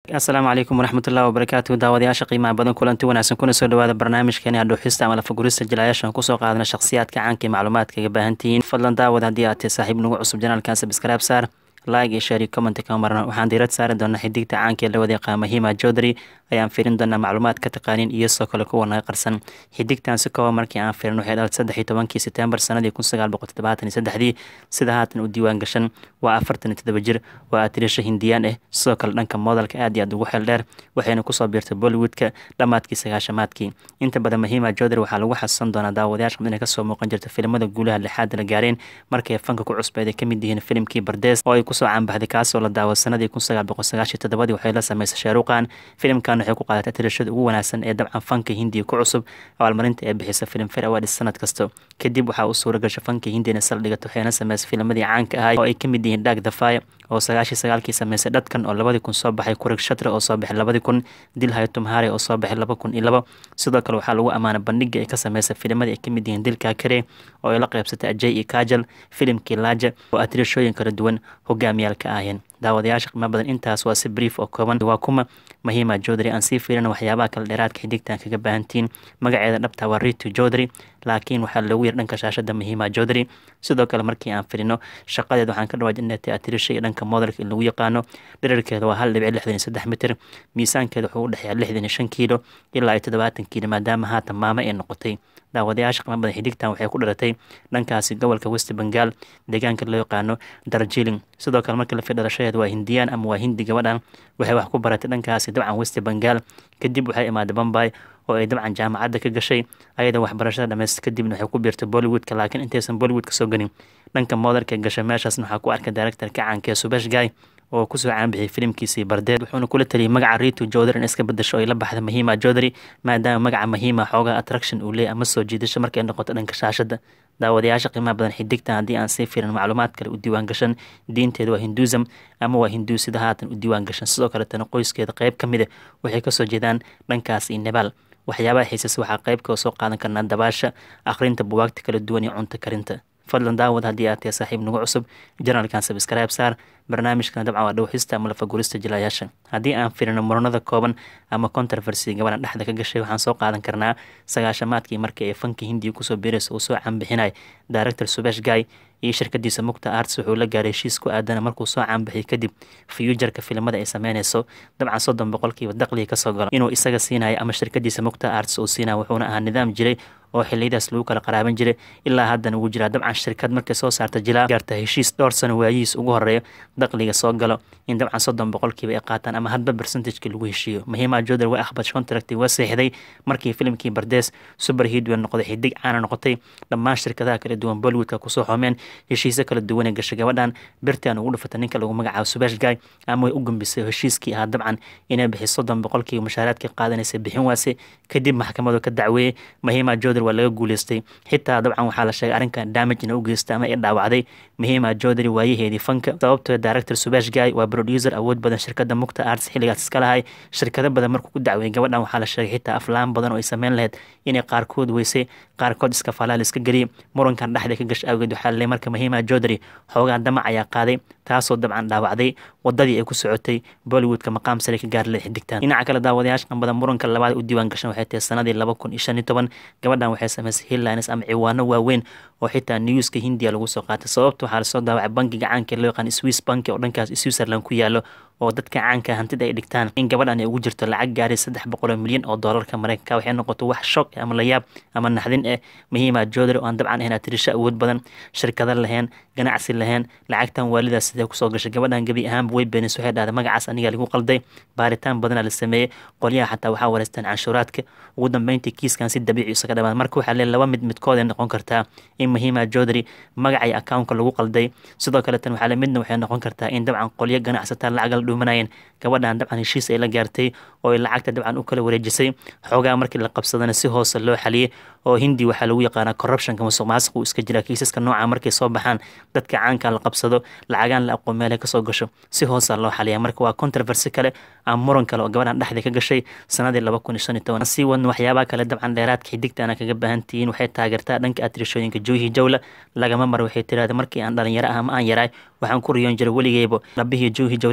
asalaamu calaykum waraxmatullahi wabarakaatu daawadayaasha qiimaha badan kulanti wanaagsan kuna soo dhawaada barnaamijkeeni adhuuxista ama lafagurista jilayaashan kusoo qaadana shakhsiyaadka caanka ee macluumaadka ga baahantihiin fadlan daawad haddii aad tahay saaxiib nagu cusub janaalkan sabskraib saar like iyo share iyo comment kama marna waxaan diirad saari doonaa xidigta caanka ee la wada yaqaan mahima jodri ayaan fiirin doonaa macluumaad ka taqaanin iyo sidoo kale kuwa naga qarsan xidigtan si kooban markii aan fiirin waxay dhalatay saddex iyo tobankii setembar sanadii kun sagaal boqol toddobaatan iyo saddexdii sida haatan u diiwaan gashan waa afartan iyo toddoba jir waa atirisha hindiyaan ah sidoo kale dhanka modelka aad iyo aad ugu xeel dheer waxayna kusoo biirtay bollywoodka dhammaadkii sagaashamaadkii inta badan mahima jodri waxaa lagu xasuusan doonaa daawadayaasha inay kasoo muuqan jirta filimada guulaha lixaad la gaareen markay fanka ku cusbeed ay kamid yihiin filimkii bardees oo ay kusoo caanbaxday kaasoo la daawa sanadii kun sagaal boqol sagaashiyo toddobadii waxay la sameysay shaaruqan filimkan waxay ku qaadatay tirashada ugu wanaagsan ee dabcan fanka hindiya ku cusub abaalmarinta ee bixisa filim fair awards sanad kasta kadib waxaa u suura gasha fanka hindiyana saldhigato waxayna sameysay filamadii caanka ahay oo ay kamid yihiin dhaag dafaya oo sagaashii sagaalkii sameysay dhadkan oo labadii kun soo baxay kurag shatra oo soo baxay labadii kun dil haytumhare oo soo baxay laba kun iyo labo sidoo kale waxaa lagu ammaanay bandhiga ay ka sameysay filimadii ay kamid yihiin dilka kare oo ay la qeybsatay ajay iyo kajal filimkii laaja oo atirashooyin kala duwan hogaamiyaalka ahayeen daawadayaasha qiimo badan intaas waa si brief oo kooban waa kuma mahima jodri aan sii fiirina waxyaabaha kale dheeraadka xidigtan kaga baahantihiin magaceeda dhabta waa ritu jodri laakiin waxaa loogu yar dhanka shaashada mahima jodri sidoo kale markii aan firino shaqadeed waxaan ka dhawaaj inatay atirisha iyo dhanka modelka in lagu yaqaano dherarkeeda waa hal dhibic lixdan iyo saddex mitir miisaankeeda wuxuu u dhexeeya lixdan iyo shan kiilo ilaa iyo toddobaatan kiilo maadaama haatan maamo ay noqotay daawadayaasha qiimo badan xidigtan waxay ku dhalatay dhankaasi gobolka west bengal deegaanka loo yaqaano darjiling sidoo kale markii la fi dhalashadeed waa hindiyaan ama waa hindi gabadhan waxay wax ku baratay dhankaasi dabcan west bengal kadib waxay imaaday bombay oo ay dabcan jaamacadda ka gashay ayada waxbarashada dhamaysta kadibna waxay ku biirtay bollywoodka laakiin intaysan bollywood ka soo gelin dhanka modelka gashay meeshaasna waxaa ku arkay directorka caanka ee subash guy oo kusoo caanbixiyay filimkiisii bardeed wuxuuna kula taliyay magaca ritu jodri in iska bedasho ay la baxda mahima jodri maadaama magaca mahima xoogaa attraction uu leeyay ama soo jiidasho markay noqoto dhanka shaashada daawadayaasha qiimaha badan xidigtan haddii aan sii fiirin macluumaad kale u diiwaan gashan diinteeda waa hinduism ama waa hinduu sida haatan u diiwaan gashan sidoo kaletana qoyskeeda qeyb ka mid a waxay kasoo jeedaan dhankaas iyo nebaal waxyaabaha xiisas waxaa qeybka soo qaadan karnaa dabaasha akhrinta buwaagta kala duwan iyo cunto karinta fadlan daawad haddii aad tahay saaxiib nagu cusub janalkan sabscribe saar barnaamijkan dabcan waa dhowxista ama lafagurista jilayaasha haddii aan firino muranada kooban ama controversy gabadhan dhexda ka gashay waxaan soo qaadan karnaa sagaashamaadkii markii ay fanka hindiya kusoo biiraysa uu soo caanbixinay director subash guy iyo shirkadiisa mugta arts wuxuu la gaaray heshiis ku aadana markuu soo caanbixiyay kadib fiyujarka filimada ay sameynayso dabcan soddon boqolkiiba daqliga kasoo galo inuu isaga siinayo ama shirkadiisa mugta arts uu siinayo wuxuuna ahaa nidaam jiray oo xiliyadaas lagu kala qaraaban jiray ilaa haddana wuu jiraa dabcan shirkad markay soo saarta jilaa gaarta heshiis dhowr sano waayihiis ugu horeeyo daqliga soo galo in dabcan soddon boqolkiiba ay qaataan ama hadba percentageka lagu heshiiyo mahima jodar waa akhbad contract waa seexday markii filimkii bardees super hidwell noqday xidig caana noqotay dhammaan shirkadaha kala duwan bollywoodka kusoo xoomeen heshiisyo kala duwanee gashay gabadhan birtaan ugu dhufata ninka lagu magacaabo subash guy ama way u gambisay heshiiskii ahaa dabcan inay bixiso soddon boqolkiiba mushaaraadka qaadanaysa bixin waase kadib maxkamadu ka dacweeyey mahima jodar waa laga guuleystay xitaa dabcan waxaa la sheegay arrinkan damage ina u geystay ama ay dhaawacday mahima jodari waayaheedii fanka sababtoo director subash guy waa producer awood badan shirkada mugta arts xilligaas iska lahay shirkado badan markuu ku dacweeyay gabadhan waxaa la sheegay xitaa aflaan badan oo ay sameyn lahayd inay qaarkood weysay qaarkood iska falaal iska geliyay murankan dhexda ka gashay awgeed waxaa laleey marka mahima jodari xoogaa damac ayaa qaaday taasoo dabcan dhaawacday wadadii ay ku socotay bollywoodka maqaam sare ka gaari lahayd xidigtan dhinaca kale daawadayaasha badan muranka labaad u diiwaan gashan waxay tahay sanadii laba kun iyo shan iyo toban gabadhan waxay sameysay hillines ama ciwaano waaweyn oo xitaa newska hindiya lagu soo qaatay sababta waxaa lasoo daawacay bankiga caanka loo yaqaan swiss banki oo dhankaas switzerland ku yaalo oo dadka caanka hantida ay dhigtaan in gabadhan ay ugu jirto lacag gaaray saddex boqol oo milyan oo doolarka mareykanka waxay noqoto wax shock ama layaab ama naxdin eh mahima jodri oo aan dabcan ahayn atirisho awood badan shirkado lahayn ganacsi lahayn lacagtan waalidaas sidee kusoo gashay gabadhan gebi ahaanba way beenis waxay dhahday magacaas aniga lagu qalday baaritaan badanaa la sameeyey qolyaha xataa waxaa wareystaan canshuuraadka ugu dambeyntii kiiskan si dabiici isaga dhamaan marka waxaa lee laba mid midkood ay noqon kartaa in mahima jodri magacay accountka lagu qalday sidoo kale tan waxaa le midna waxay noqon kartaa in dabcan qolyo ganacsataa lacag la dhuumanayeen gabadhan dabcan heshiis ay la gaartay oo ay lacagta dabcan u kala wareejisay xoogaa markii la qabsadana si hoose loo xaliyey oo hindi waxaa lagu yaqaanaa corruptionka musuq maasuq uu iska jira kiisaska nooca markay soo baxaan dadka caanka la qabsado lacagaan la aqoon meelay kasoo gasho si hoosa loo xaliya marka waa controversy kale ama muran kale oo gabadhan dhexda ka gashay sanadii laba kun iyo shan iyo toban sii wadna waxyaabaha kale dabcan dheeraadka xidigtaana kaga baahan tihiin waxay taageertaa dhanka atirishooyinka joohi jawla lagama maro waxay tiraahda markii aan dhalinyaro ah ama aan yaraay waxaan ku riyoon jiray weligeyba rabihii joohi jawla inaan qaado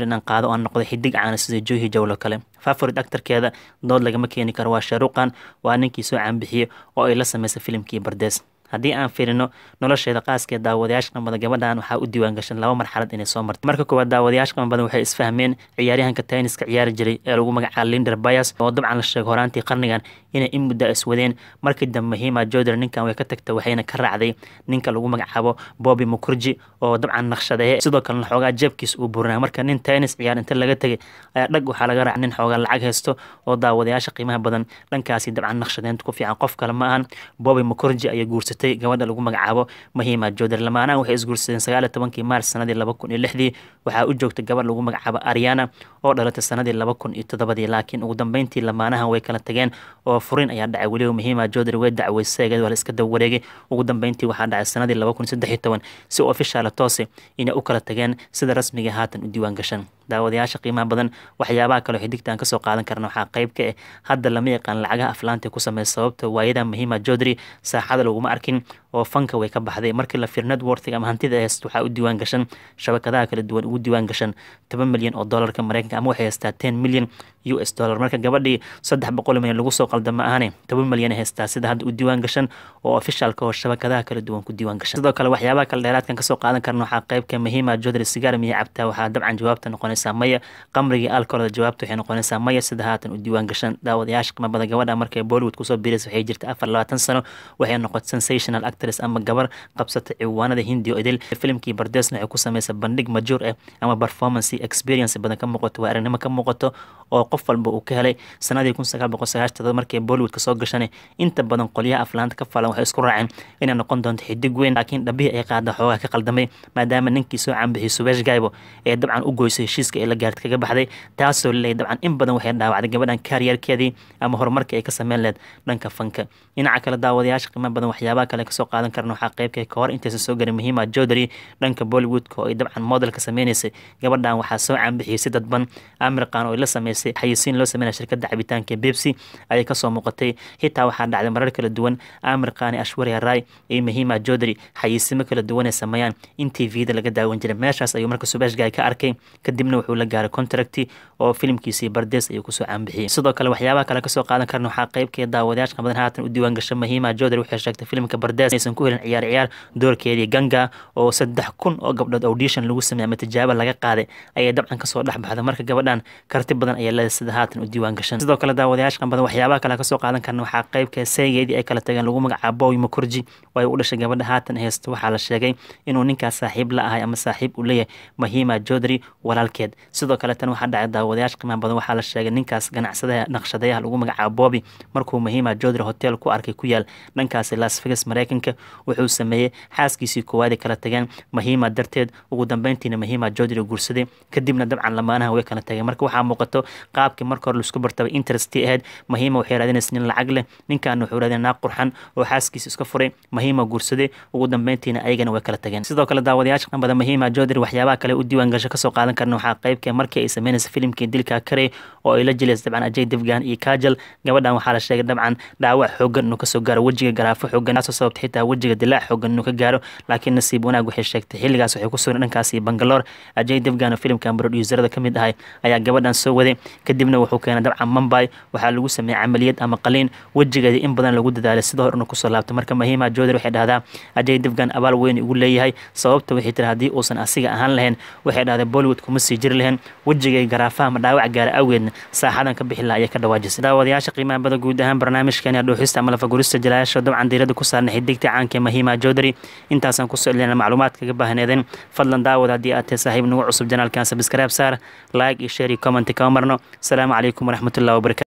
oo aan noqday xidig caana sida johi jawlo kale favorit actorkeeda dood lagama keeni karo waa shaaruqan waa ninkii soo caanbixiyey oo ay la sameysay filimkii bardees haddii aan fiirino nolosheeda qaaskeed daawadayaasha qamada gabadhan waxaa u diiwaan gashan laba marxalad inay soo martay marka koowaad daawadayaasha qama badan waxay isfahmeen ciyaaryahanka tayniska ciyaari jiray ee lagu magacaaba linder bayas oo dabcan la sheegay horaantii qarnigan inay in muddo iswadeen markii dambe mahima joder ninkan way ka tagta waxayna ka raacday ninka lagu magacaabo bobi mukurji oo dabcan naqshadeeye sidoo kalena xoogaa jeebkiis uu burinaa marka nin taynis ciyaar inta laga tegay ayaa dhag waxaa laga raaca nin xoogaa lacag haysto oo daawadayaasha qiimaha badan dhankaasi dabcan naqshadeynta ku fiican qof kale ma ahan bobi mukurji ayay guursatay gabadha lagu magacaabo mahima joder lamaanahan waxay isguursadeen sagaaliyo tobankii maars sanadii laba kun iyo lixdii waxaa u joogtay gabadh lagu magacaabo ariana oo dhalatay sanadii laba kun iyo toddobadii laakiin ugu dambeyntii lamaanahan way kala tageen oo furin ayaa dhacay weliba mahima joder way dacweyseegeed waa la iska daba wareegay ugu dambeyntii waxaa dhacay sanadii laba kun saddex iyo toban si ofishaala toose inay u kala tageen sida rasmiga haatan u diiwaan gashan daawadayaasha qiimaha badan waxyaabaha kaleo xidigtaan kasoo qaadan karna waxaa qayb ka ah hadda lama yaqaan lacagaha aflaanta ku sameeya sababta waayada mahima jodri saaxada laguma arkin oo fanka way ka baxday markii la fiir networthig ama hantida hayst waxaa u diiwaan gashan shabakadaha kala duwan ugu diiwaan gashan toban milyan oo dollarka mareykanka ama waxay haystaa ten milyan u s dollar marka gabadhii saddex boqol milyan lagu soo qalda ma ahane toban milyan haystaa sida hadda u diiwaan gashan oo ofishaalka oo shabakadaha kala duwan ku diiwaan gashan sidoo kale waxyaabaha kale dheeraadkan kasoo qaadan karna waxaa qaybka mahima jodri sigaar miya cabtaa waxaa dabcan jawaabta noqonaysaa maya qamrigii alkoolda jawaabta waxay noqonaysaa maya sida haatan u diiwaan gashan daawadayaasha qimabada gabadha markay bollywood kusoo biiraysa waxay jirta afar labaatan sano waxay noqotay sensational actress ama gabar qabsata ciwaanada hindi oo idil filimkii bardeesna waxay ku sameysay bandhig majuur ah ama performance experience badan ka muuqato waa aragnimo ka muuqato oo qof walba uu ka helay sanadii kun sagaal boqol sagaashtada markay bollywood kasoo gashan inta badan qolyaha aflaanta ka falan waxay isku raaceen inay noqon doonto xidig weyn laakiin dhabihii ay qaada xoogaa ka qaldamay maadaama ninkii soo caanbixiyay subesh gaibo ee dabcan u goysay heshiiska ay la gaarta kaga baxday taasoo laleeyay dabcan in badan waxay dhaawacday gabadhan kaariyarkeedii ama horumarka ay ka sameyn lehed dhanka fanka dhinaca kale daawadayaasha qiimo badan waxyaabaha kale kasoo qaadan karna waxaa qaybka ka hor intaysan soo garin mahima jodri dhanka bollywoodka oo ay dabcan modelka sameynaysay gabadhan waxaa soo caanbixiyay si dadban amirkan oo ay la sameysay xayisiin loo sameynaya shirkadda cabitaanka bebsi ayay kasoo muuqatay xitaa waxaa dhacday marar kala duwan amirkani ashwarya rai iyo mahima jodri xayisiimo kala duwan ay sameeyaan in t v-da laga daawan jiray meeshaas ayuu marka subeshgay ka arkay kadibna wuxuu la gaaray contracti oo filimkiisii bardees ayuu kusoo caanbixiyey sidoo kale waxyaabaha kale kasoo qaadan karna waxaa qaybkeeda daawadayaasha qabadan haatan u diiwaan gasha mahima jodri waxay sheegtay filimka bardees aysan ku helin ciyaar ciyaar doorkeedii ganga oo saddex kun oo gabdhood audition lagu sameeyay ama tijaabo laga qaaday ayay dabcan kasoo dhex baxday marka gabadhan karti badan ayaa leedahay sida haatan u diiwaan gashan sidoo kale daawadayaasha qabadan waxyaabaha kale kasoo qaadan karna waxaa qaybka seegeedii ay kala tageen lagu magacaabo boy makurji oo ay u dhashay gabadha haatan haysta waxaa la sheegay inuu ninkaas saaxiib la ahay ama saaxiib uu leeyahay mahima jodri walaalkeed sidoo kale tan waxaa dhacay daawadayaasha qiimaha badan waxaa la sheegay ninkaas ganacsadaha naqshadayaha lagu magacaabo bobi markuu mahima jodri hotel ku arkay ku yaal dhankaasi las vegas mareykanka wuxuu sameeyey xaaskiisii koowaad kala tageen mahima darteed ugu dambeyntiina mahima jodri guursaday kadibna dabcan lamaanaha way kala tageen marka waxaa muuqato qaabkii marka hore laisku bartaba interesti ahayd mahima waxay raadinaysa nin lacag leh ninkaana wuxuu raadinay naag qurxan oo xaaskiisa iska furay mahima guursaday ugu dambeyntiina ayagana way kala tageen sidoo kale daawadayaasha qanbada mahima jodri waxyaabaha kale u diiwaan gasho kasoo qaadan karna waxaa qaybkee markii ay sameynaysa filimkii dilka kare oo ay la jilaysa dabcan ajay devgan iyo kajal gabadhan waxaa la sheegay dabcan dhaawac xoogan inuu kasoo gaaro wejiga garaafo xoogan taasoo sababta xitaa wejiga dilaac xoogan inuu ka gaaro laakiin nasiib wanaag waxay sheegtay xilligaas waxay ku sugan dhankaasi bangaloor ajay devgan oo filimkan producerada ka mid ahay ayaa gabadhan soo waday kadibna wuxuu keenay dabcan mumbai waxaa lagu sameeyey camaliyad ama qaliin wejigeedii in badan lagu dadaalay sidoo hor inuu kusoo laabtay marka mahima jodri waxay dhahdaa ajay devgan abaal weyn ugu leeyahay sababta waxay tiri haddii uusan asiga ahaan lahayn waxay dhahday bollywood kuma sii jiri lahayn wejigay garaafaha ama dhaawac gaara awgeedna saaxadan ka bixi laha ayay ka dhawaajisay daawadayaasha qiimaha bada guud ahaan barnaamijkeeni dhuuxista ama lafagurista jalayaasha dabcan diirada ku saarnay xidigta caanka mahima jodri intaasaan kusoo elina macluumaad kaga baahneedeen fadlan daawad haddii aad tahay saaxiib nagu cusub janaalkan sabscribe saar like iyo share iyo comment kama marno asalaamu calaykum waraxmatullahi wabarakatu